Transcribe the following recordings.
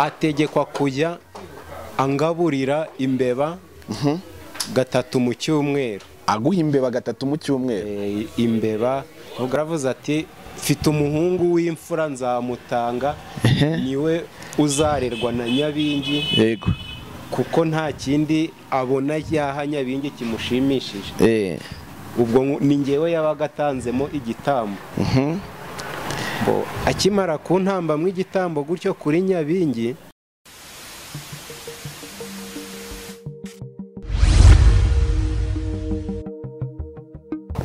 ategekwa kujya angaburira imbeba gatatu mu cyumweru aguha imbeba gatatu mu cyumweru Eh, imbeba ubwo aravuze ati mfite umuhungu w'imfura nzamutanga niwe uzarerwa na nyabingi yego kuko nta kindi abona yaha nyabingi kimushimishije Eh, ubwo ngu- ni ngewe yabaga atanzemo igitambo Bo- akimara kuntambamwo igitambo gutyo kuri nyabingi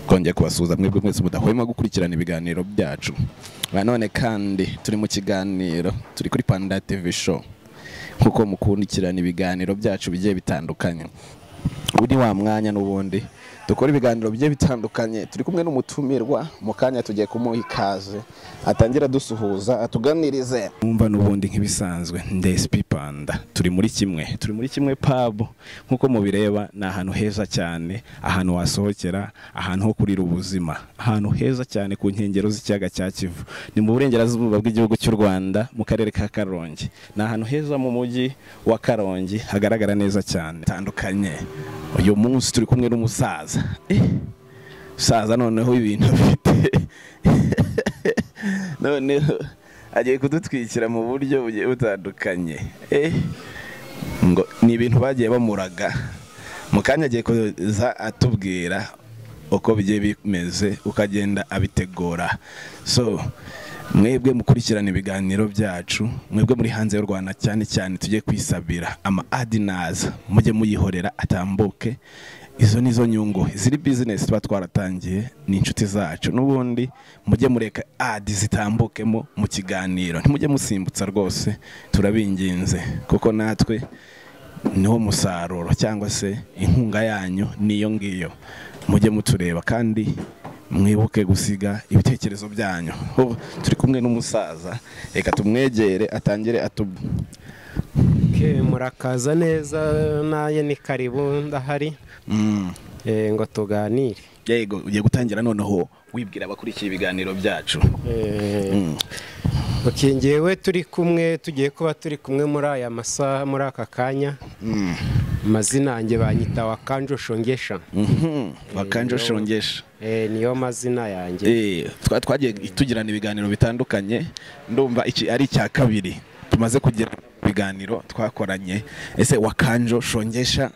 twongeye kubasuhuza mwebwe mwese mudahwema gukurikirana ibiganiro byacu na none kandi turi mu kiganiro turi kuri panda tv show nk'uko mukurikirana ibiganiro byacu bigiye bitandukanye ubu ni wa mwanya n'ubundi dukora ibiganiro bigiye bitandukanye turi kumwe n'umutumirwa mu kanya tugiye kumuha ikaze atangira adusuhuza atuganirize mwumva n'ubundi nk'ibisanzwe ndesipi panda turi muri kimwe turi muri kimwe pabu nk'uko mubireba ni ahantu heza cyane ahantu wasohokera ahantu ho kurira ubuzima ahantu heza cyane ku nkengero z'ikiyaga cya kivu ni mu burengerazuba bw'igihugu cy'u rwanda mu karere ka karongi ni ahantu heza mu mujyi wa karongi hagaragara neza cyane hatandukanye uyu munsi turi kumwe n'umusaza Eh, umusaza noneho ibintu afite noneho agiye kudutwikira mu buryo bugiye butandukanye Eh, ngo ni ibintu bagiye bamuraga mu kanya agiye kuza atubwira uko bigiye bimeze uko agenda abitegura so mwebwe mukurikirana ibiganiro byacu mwebwe muri hanze y'u rwanda cyane cyane tujye kwisabira ama adinaza mujye muyihorera atambuke izo ni zo nyungu ziri bizinesi tuba twaratangiye ni inshuti zacu n'ubundi mujye mureka adi zitambukemo mu kiganiro ntimujye musimbutsa rwose turabinginze kuko natwe niwo musaruro cyangwa se inkunga yanyu niyo ngiyo mujye mutureba kandi mwibuke gusiga ibitekerezo byanyu Ubu turi kumwe n'umusaza reka tumwegere atangire atub Ke, murakaza neza naye ni karibu ndahari Mm. Eh, ngo tuganire yego ugiye gutangira noneho wibwira abakurikiye ibiganiro byacu Eh, Mm. Ok, njyewe turi kumwe tugiye kuba turi kumwe muri aya masaha muri aka kanya Mm. amazina yanjye banyita wakanjo shongesha Mhm. wakanje shongesha Eh, niyo mazina yanjye Eh, twa- twagiye tugirana ibiganiro bitandukanye ndumva iki ari icya kabiri tumaze kugira ibiganiro twakoranye ese wakanjo shongesha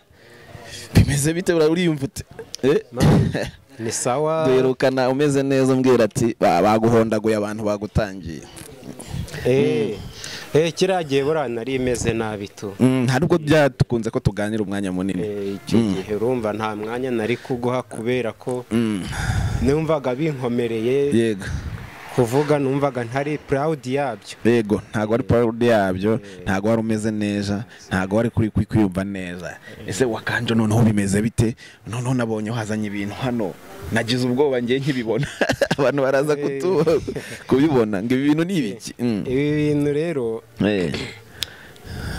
bimeze bite ura- uriyumva ute Eh, ni sawa duherukana umeze neza umbwira ati "Ba- baguhondaguye abantu bagutangiye Eh, eh, kiriya gihe buriya nari imeze nabi tu Mm, hari ubwo byakunze ko tuganira umwanya munini Eh, icyo gihe urumva nta mwanya nari kuguha kubera ko Mm, numvaga binkomereye yego kuvuga numvaga ntari proud yabyo yego ntabwo wari proud yabyo ntabwo wari umeze neza ntabwo wari kuri kuri kwiyumva neza ese wakanje noneho bimeze bite noneho nabonye uhazanye ibintu hano nagize ubwoba ngiye nkibibona abantu baraza kutu kubibona ngo ibi bintu ni ibiki Mm. ibi bintu rero Eh,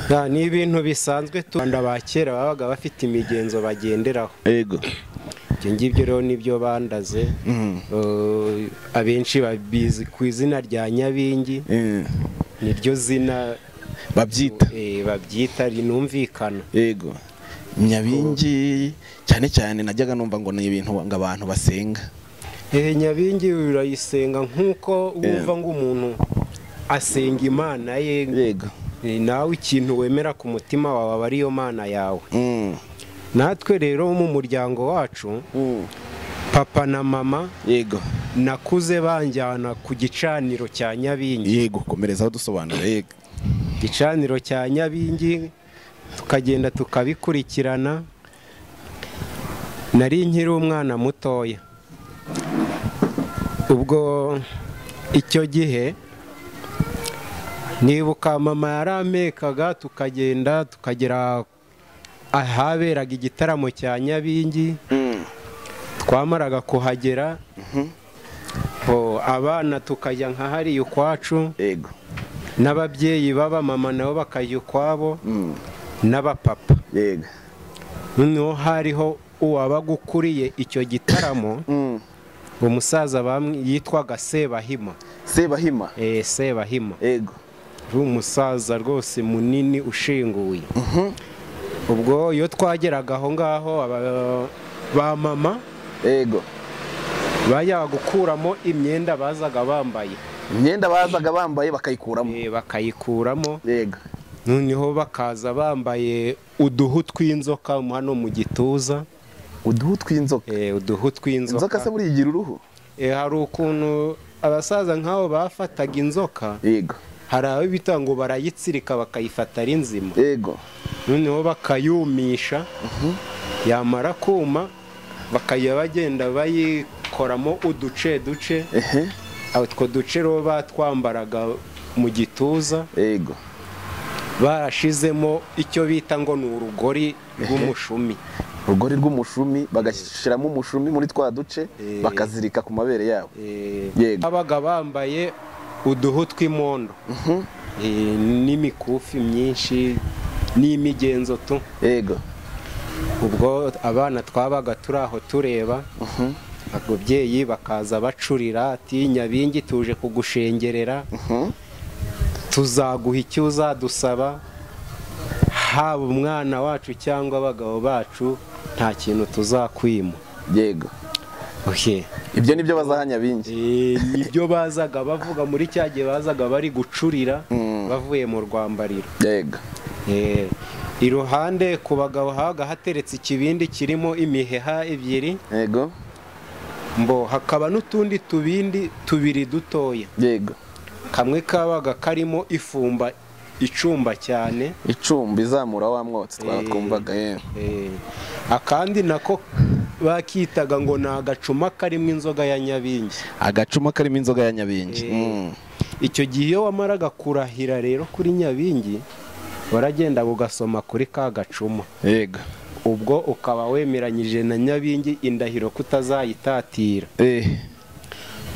nta- ni ibintu bisanzwe tu Abanyarwanda ba kera babaga bafite imigenzo bagenderaho yego ibyo ngibyo rero nibyo bandaze Mm. Eh, abenshi babizi ku izina rya nyabingi Eh, niryo zina babyita eh, babyita rinumvikana yego nyabingi cyane cyane najyaga numva ngo ni ibintu ngo abantu basenga Eh, nyabingi urayisenga nk'uko wumva ngo umuntu asenga imana ye yego Eh, nawe ikintu wemera ku mutima wawe aba ariyo mana yawe Mm, natwe rero mu muryango wacu mm, papa na mama yego nakuze banjyana ku gicaniro cya nyabingi yego komerezaho dusobanura yego igicaniro cya nyabingi tukagenda tukabikurikirana nari nkiri umwana mutoya ubwo icyo gihe nibuka mama yarampekaga tukagenda tukagera ahaberaga igitaramo cya nyabingi Mm. twamaraga kuhagera bo abana tukajya nka hariya ukwacu yego n'ababyeyi baba mama nabo bakajya ukwabo Mm. n'abapapa yego noneho hariho uwabaga ukuriye icyo gitaramo Mm. umusaza bamwe yitwaga sebahima sebahima eh sebahima yego ari umusaza rwose munini ushinguye ubwo iyo twageraga aho ngaho aba- ba mama ego bajyaga gukuramo imyenda bazaga bambaye imyenda bazaga bambaye bakayikuramo Eh, bakayikuramo ego noneho bakaza bambaye uduhu tw'inzoka hano mu gituza uduhu tw'inzoka Eh, uduhu inzoka se tw'inzoka buriya igira uruhu Eh, hari ukuntu abasaza nk'abo bafataga inzoka ego hari abo bita ngo barayitsirika bakayifata ari nzima ego noneho bakayumisha yamara kuma bakajya bagenda bayikoramo uduce duce ehe utwo duce rero batwambaraga mu gituza ego barashizemo icyo bita ngo ni urugori rw'umushumi urugori rw'umushumi bagashyiramo umushumi muri twa duce Eh. bakazirika ku mabere yabo Eh, Yego. babaga bambaye uduhu tw'imondo Eh, n'imikufi myinshi n'imigenzo tu ego ubwo abana twabaga turi aho tureba ababyeyi bakaza bacurira ati nyabingi tuje kugushengerera Mhm. tuzaguha icyo uzadusaba haba umwana wacu cyangwa abagabo bacu nta kintu tuzakwima yego Ohe. ibyo nibyo bazahanya bingi Eh, nibyo bazaga bavuga muri cya gihe bazaga bari gucurira bavuye mu rwambariro yego Eh, iruhande ku bagabo habaga hateretse ikibindi kirimo imiheha ebyiri yego mbo hakaba n'utundi tubindi tubiri dutoya yego kamwe kabaga karimo ifumba icumba cyane icumbi izamura wa mwotsi twaba Eh. twumvaga yewe Eh, akandi nako bakitaga ngo ni agacuma karimo inzoga ya nyabingi agacuma karimo inzoga ya nyabingi Eh. icyo gihe iyo wamaraga kurahira rero kuri nyabingi waragenda ugasoma kuri ka gacuma yego ubwo ukaba wemeranyije na nyabingi indahiro kutazayitatira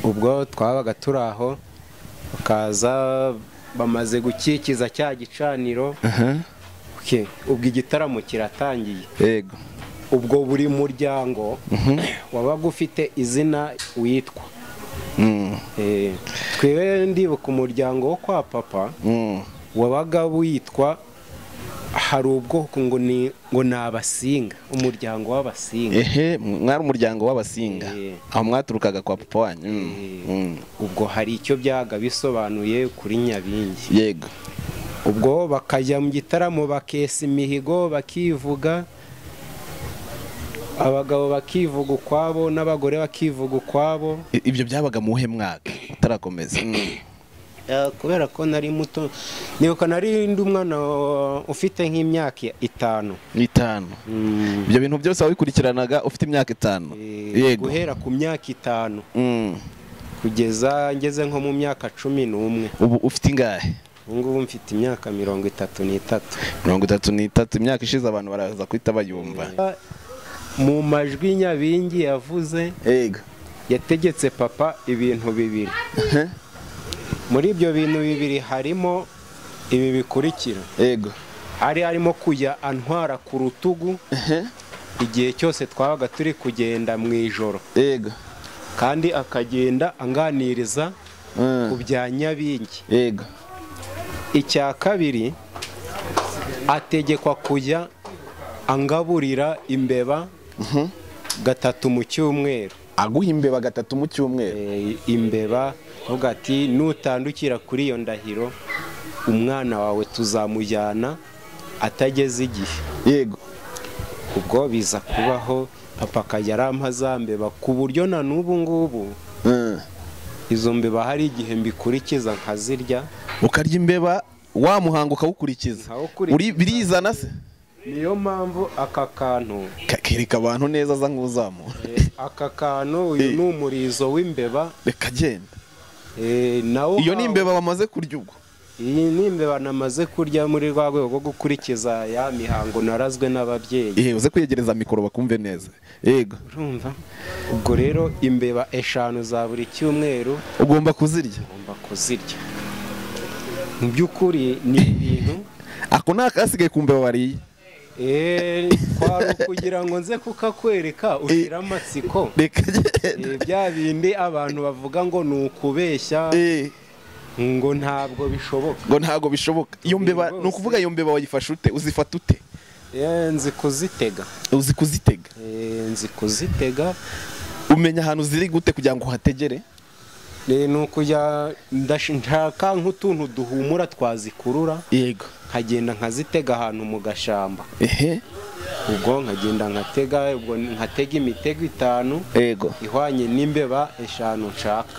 ubwo twabaga turi aho bakaza bamaze gukikiza cya gicaniro Ok, ubwo igitaramo kiratangiye yego ubwo buri muryango wabaga ufite izina witwa Eh, twe ndibuka umuryango wo kwa papa wabaga witwa hari ubwoko ngo ni ngo ni abasinga umuryango w'abasinga ehe mwari umuryango w'abasinga Eh. aho mwaturukaga kwa papa wanyu Mm. Mm. ubwo hari icyo byaga bisobanuye kuri nyabingi yego ubwo bakajya mu gitaramo bakesa imihigo bakivuga abagabo bakivuga ukwabo n'abagore bakivuga ukwabo I- ibyo byabaga mu wuhe mwaka utarakomeza Eh, kubera ko nari muto nibuka nari ndi umwana wa- ufite nk'imyaka itanu itanu ibyo bintu byose wabikurikiranaga ufite imyaka itanu Eh, yego guhera ku myaka itanu Mm. kugeza ngeze nko mu myaka cumi n'umwe ubu ufite ingahe ubu ngubu mfite imyaka mirongo itatu n'itatu mirongo itatu n'itatu imyaka ishize abantu baraza guhita bayumva mu majwi nyabingi yavuze yego yategetse papa ibintu bibiri muri ibyo bintu bibiri harimo ibi bikurikira yego ari arimo kujya antwara ku rutugu igihe cyose twabaga turi kugenda mu ijoro yego kandi akagenda anganiriza Mm. ku bya nyabingi yego icya kabiri ategekwa kujya angaburira imbeba gatatu mu cyumweru aguha imbeba gatatu mu cyumweru Eh, imbeba avuga ati nutandukira kuri iyo ndahiro umwana wawe tuzamujyana atageze igihe yego ubwo biza kubaho papa akajya arampa za mbeba ku buryo na n'ubu ngubu Mm. izo mbeba hari igihe mbikurikiza nkazirya ukarya imbeba wa muhango ukawukurikiza Nkawukurikiza. Uri- birizana se niyo mpamvu aka kantu Ka- kereka abantu neza aza nk'uzamura eh, aka kantu uyu ni umurizo w'imbeba reka agenda eh, nawo iyo ni nkawo- imbeba bamaze kurya ubwo iyi ni imbeba namaze kurya muri rwa rwego rwo gukurikiza ya mihango narazwe n'ababyeyi Ehe, uze kwiyegereza mikoro bakumve neza yego urumva ubwo rero imbeba eshanu za buri cyumweru ugomba kuzirya ugomba kuzirya mu by'ukuri ni ibintu ako ni akasigaye ku mbeba bariye eh, kwari ukugira ngo nze kukakwereka ushyira amatsiko reka agenda Eh, bya bindi abantu bavuga ngo ni ukubeshya Eh, ngo ntabwo bishoboka ngo ntabwo bishoboka iyo mbeba ni ukuvuga iyo mbeba wayifashe ute uzifata ute Eh, nzi kuzitega uzi kuzitega Eh, nzi kuzitega umenya ahantu ziri gute kugira ngo uhategere Eh, ni ukujya ndash- nshaka nk'utuntu duhumura twazikurura yego nkagenda nkazitega ahantu mu gashyamba ehe ubwo nkagenda nkatega ubwo nkatega imitego itanu yego ihwanye n'imbeba eshanu nshaka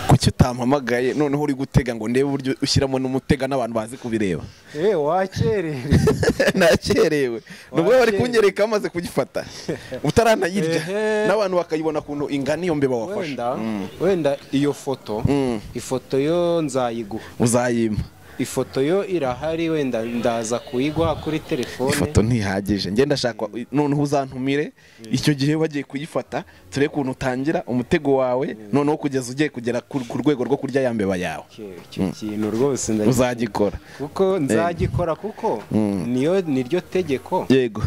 kuki utampamagaye noneho uri gutega ngo ndebe uburyo ushyiramo n'umutega n'abantu bazi kubireba eee wakerere nakerewe ni ubwo bari kunyereka amaze kugifata utaranayirya Ehe. n'abantu bakayibona ukuntu ingana iyo mbeba wafashe wenda wenda iyo foto Mm. ifoto yo nzayiguha uzayima ifoto yo irahari wenda ndaza kuyiguha kuri telefone ifoto ntihagije ngenda ndashaka noneho uzantumire icyo gihe wagiye kuyifata turebe ukuntu utangira umutego wawe noneho kugeza ugiye kugera ku ku rwego rwo kurya ya mbeba yawe Icyo- icyo kintu rwose ndagi- uzagikora kuko nzagikora kuko niyo niryo tegeko yego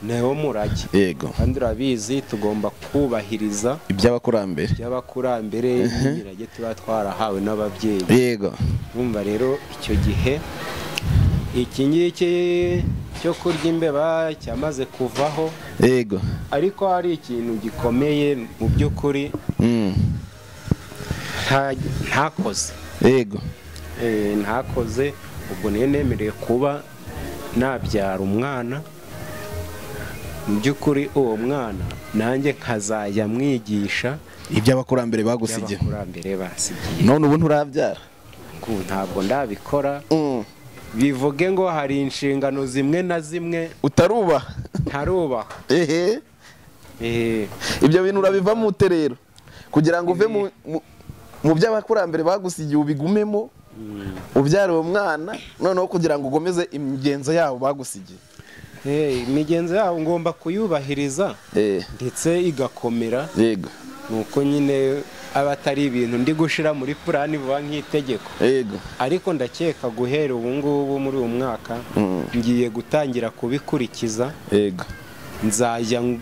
niwo murage yego kandi urabizi tugomba kubahiriza iby'abakurambere by'abakurambere n'imirage tuba twarahawe n'ababyeyi yego Urumva rero icyo gihe iki ngiki cyo kurya imbeba cyamaze kuvaho yego ariko hari ikintu gikomeye mu by'ukuri Mm. nta- ntakoze yego Eh, ntakoze ubwo niyo nemerewe kuba nabyara umwana mu by'ukuri uwo mwana nanjye nkazajya mwigisha iby'abakurambere bagusigiye by'abakurambere basigiye none ubu nturabyara Ngo ntabwo ndabikora Mm. bivuge ngo hari inshingano zimwe na zimwe utarubaha ntarubaha ehe Eh, ibyo bintu urabivamo ute rero kugira ngo uve mu- mu- mu by'abakurambere bagusigiye ubigumemo ubyara uwo mwana noneho kugira ngo ugomeze imigenzo yabo bagusigiye eh, imigenzo yabo ngomba kuyubahiriza ndetse igakomera yego nuko nyine aba atari ibintu ndi gushira muri purani vuba nk'itegeko yego ariko ndakeka guhera ubu ngubu muri uyu mwaka Mm. ngiye gutangira kubikurikiza yego nzajya ng-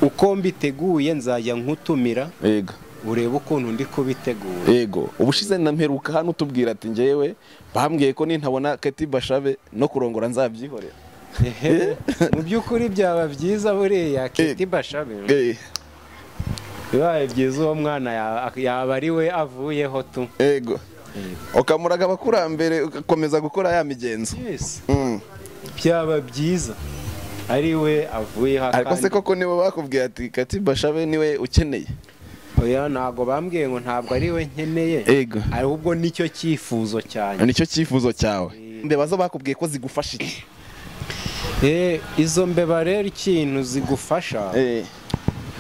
uko mbiteguye nzajya nkutumira yego urebe ukuntu ndi kubitegura yego ubushize na mperuka hano utubwira ati ngewe bambwiye ko nintabona keti bashabe no kurongora nzabyihorera Ehe, mu by'ukuri byaba byiza buriya kiti bashabe Eh, bibaye byiza uwo mwana ya- yaba ari we avuyeho tu yego ukamuraga abakurambere ugakomeza gukora ya migenzo Yes, Mm. byaba byiza ari we avuyeho ariko se akandi- koko niwe bakubwiye ati kati bashabe niwe ukeneye oya ntabwo bambwiye ngo ntabwo ari we nkeneye Ego. ahubwo nicyo cyifuzo cyane nicyo cyifuzo cyawe mbeba zo bakubwiye ko zigufasha iki Eh, izo mbeba rero ikintu zigufasha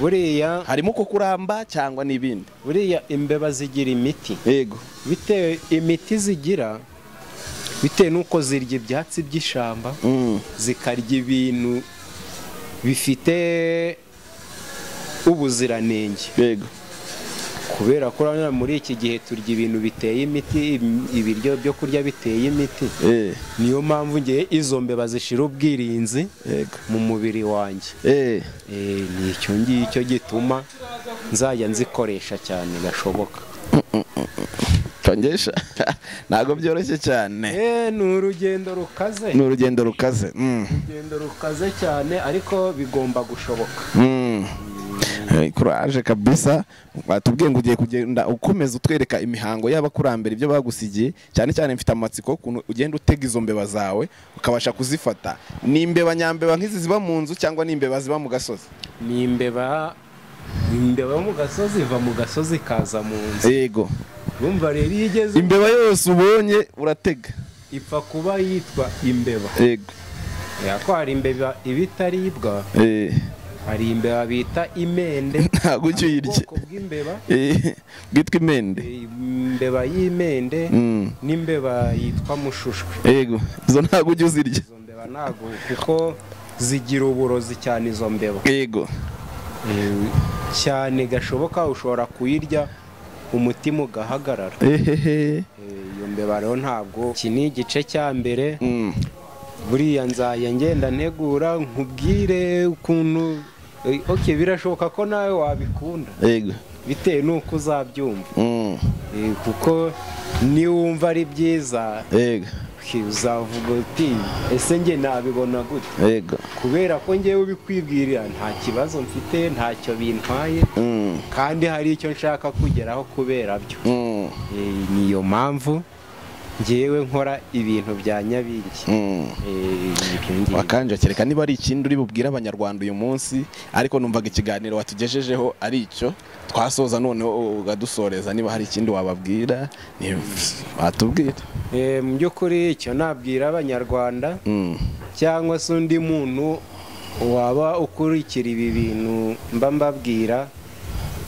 buriya harimo ko kuramba cyangwa n'ibindi buriya imbeba zigira imiti yego bitewe imiti zigira bitewe n'uko zirya ibyatsi by'ishyamba zikarya ibintu bifite ubuziranenge yego kubera ko urabona muri iki gihe turya ibintu biteye imiti im- ibiryo byo kurya biteye imiti niyo mpamvu ngiye izo mbeba zishira ubwirinzi yego mu mubiri wanjye Eh, Eh, ni icyo ngicyo gituma nzajya nzikoresha cyane gashoboka tongesha ntabwo byoroshye cyane Eh, ni urugendo rukaze ni urugendo rukaze Mm. urugendo rukaze cyane ariko bigomba gushoboka Mm. Eh, kuraje kabisa watubwiye ngo ugiye kugenda ukomeza utwereka imihango y'abakurambere ibyo bagusigiye cyane cyane mfite amatsiko ukuntu ugenda utega izo mbeba zawe ukabasha kuzifata ni imbeba nyambeba nk'izi ziba mu nzu cyangwa ni imbeba ziba mu gasozi ni imbeba imbeba yo mu gasozi iva mu gasozi ikaza mu nzu yego urumva rero iyo igeze imbeba yose ubonye uratega ipfa kuba yitwa imbeba yego kubera ko hari imbeba iba itaribwa Eh, hari imbeba bita imende ntabwo ujya uyirya ubwoko bw'imbeba Eh, bwitwa imende imbeba y'imende Mm. n'imbeba yitwa mushushwe yego izo ntabwo ujya uzirya izo mbeba ntabwo kuko zigira uburozi cyane izo mbeba yego Eh, cyane gashoboka ushobora kuyirya umutima ugahagarara ehehe Eh, iyo mbeba rero ntabwo iki ni igice cya mbere Mm. buriya nzajya ngenda ntegura nkubwire ukuntu Eh, ok birashoboka ko nawe wabikunda yego bitewe n'uko uzabyumva Mm. Eh, kuko niwumva ari byiza yego uzavuga uti ese njye nabibona gute yego kubera ko ngewe ubikwibwirira nta kibazo mfite ntacyo bintwaye Mm, kandi hari icyo nshaka kugeraho kubera byo mm, Eh, niyo mpamvu ngewe nkora ibintu bya nyabingi mm. Eh, ibyo ngibyo. wakanje kereka niba ari ikindi uri bubwire abanyarwanda uyu munsi ariko numvaga ikiganiro watugejejeho ari icyo twasoza noneho ukadusoreza niba hari ikindi wababwira ni- watubwira Eh, mu by'ukuri icyo nabwira abanyarwanda Mm, cyangwa se undi muntu waba ukurikira ibi bintu mba mbabwira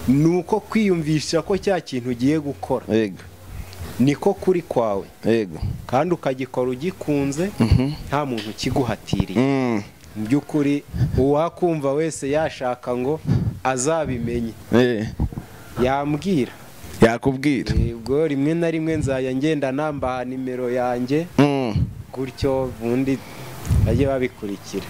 ni uko kwiyumvisha ko cya kintu ugiye gukora yego niko kuri kwawe yego kandi ukagikora ugikunze Mhm. nta muntu ukiguhatiriye Mm, mu by'ukuri uwakumva wese yashaka ngo azabimenye eh, yambwira yakubwira Eh, ubwo rimwe na rimwe nzajya ngenda nambaha nimero yanjye Mm. gutyo ubundi bajye babikurikira